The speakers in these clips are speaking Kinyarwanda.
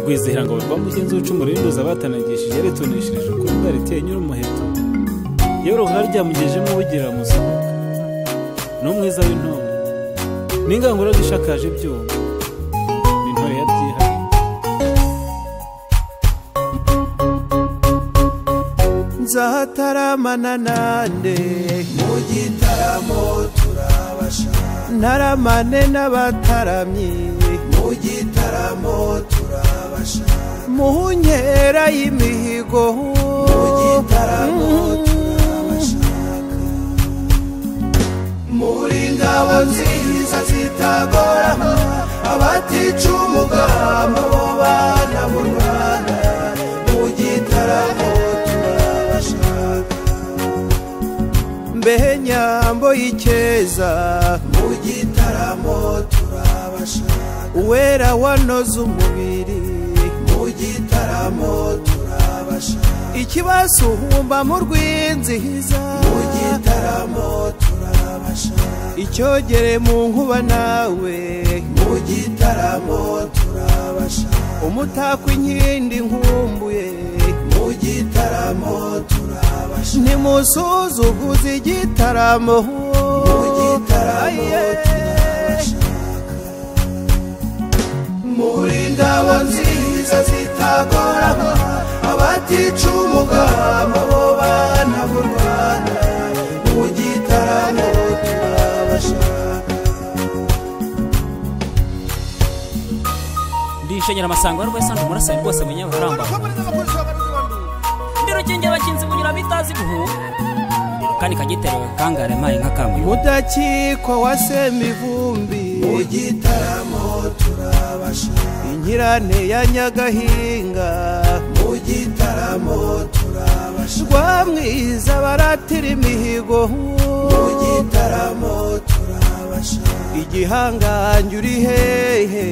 rwizihirangabo rwa mugenzi w'icumu rinduza abatanagishije yaritonesheje ukuri bwari iteye nyir'umuheto yoroha ryamugejemo ubugira amusuka n'umwiza w'intore n'ingangura zishakaje ibyuma n'intore ya byihariye nzataramana nande mu gitaramo turabashaka ntaramane n'abataramyi mu gitaramo turabashaka mu nkera y'imihigo mu gitaramo turabashaka muri ngabo nziza zitagorama abatica umugambi bo bana mu rwanda mu gitaramo turabashaka mbehe nyambo y'ikeza mu gitaramo turabashaka uwera wanoze umubiri mu gitaramo turabashaka ikibazo uhumba mu rwinzihiza mu gitaramo turabashaka icyogere mu nkuba nawe mu gitaramo turabashaka umutako inkindi nkumbuye mu gitaramo turabashaka ntimusuzuguze igitaramo mu gitaramo Aye. turabashaka muri ngabo nziza zitagorama abatica umugambi bo bana b'u rwanda mu gitaramo turabashaka ndishanyira amasango ya rwesande umurasani rwose menye abaramba ndi rukingi abakinzi bunyura bitazi guhunga ndi rukani kagiterewe kangare mayi nka kamuyo mudakikwa wa semivumbi mu gitaramo turabashaka inkirane ya nyagahinga mu gitaramo turabashaka rwamwiza baratira imihigo mu gitaramo turabashaka igihangange uri hehe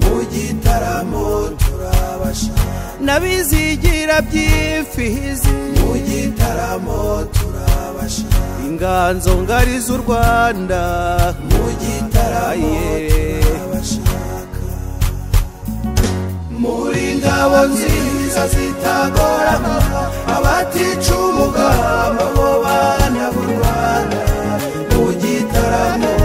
mu gitaramo turabashaka n'abizigira by'imfizi mu gitaramo turabashaka inganzo ngari z'u rwanda mu gitaramo Aye. turabashaka muri ngabo nziza zitagorama abatica umugambi bo bana b'u rwanda mu gitaramo